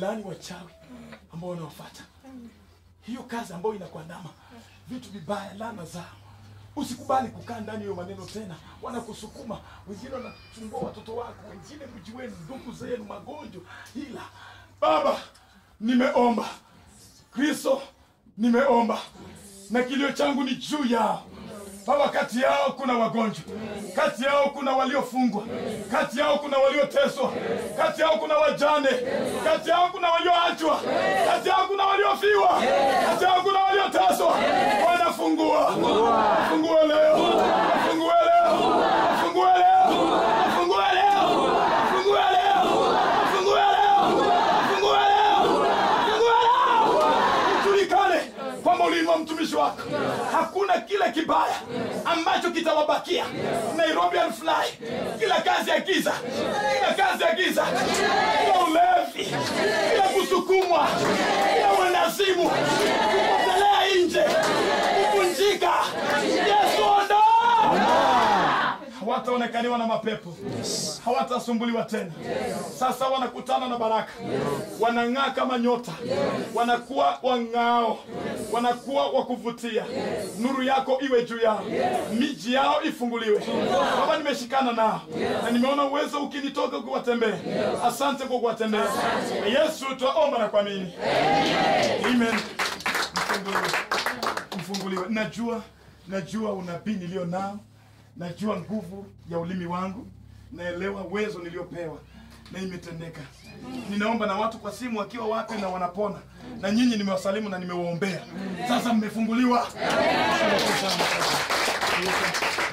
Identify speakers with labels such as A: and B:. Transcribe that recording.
A: Walaani wachawi ambao wanawafuata hiyo kazi ambayo inakuandama, vitu vibaya, laana zao. Usikubali kukaa ndani hiyo maneno tena, wanakusukuma. Wengine wanachungua watoto wako, wengine mji wenu, ndugu zenu, magonjwa. Ila Baba, nimeomba Kristo, nimeomba na kilio changu ni juu yao Baba, kati yao kuna wagonjwa, kati yao kuna waliofungwa, kati yao kuna walioteswa, kati yao kuna wajane, kati yao kuna walioachwa, kati yao kuna waliofiwa, kati yao kuna walioteswa. Bwana, fungua, fungue leo, fungue leo, fungue leo, fungue leo, fungue leo, fungue leo, fungue leo, fungue leo, ujulikane kwamba uliinua mtumishi wako. Hakuna kile kibaya ambacho kitawabakia. Nairobi and fly, kila kazi ya giza, kila kazi ya giza, kila ulevi, kila kusukumwa, kila uendazimu, kupotelea nje, kuvunjika. Yesu ondoa hawataonekaniwa na mapepo hawatasumbuliwa tena sasa wanakutana na baraka wanang'aa kama nyota wanakuwa wang'ao wanakuwa wa kuvutia nuru yako iwe juu yao miji yao ifunguliwe baba nimeshikana nao na nimeona uwezo ukinitoka kuwatembea asante kwa kuwatembea yesu twaomba na kuamini amen mfunguliwe mfunguliwe najua najua unabii nilio nao najua nguvu ya ulimi wangu naelewa uwezo niliopewa na imetendeka ninaomba na watu kwa simu wakiwa wapi na wanapona na nyinyi nimewasalimu na nimewaombea sasa mmefunguliwa Asante sana.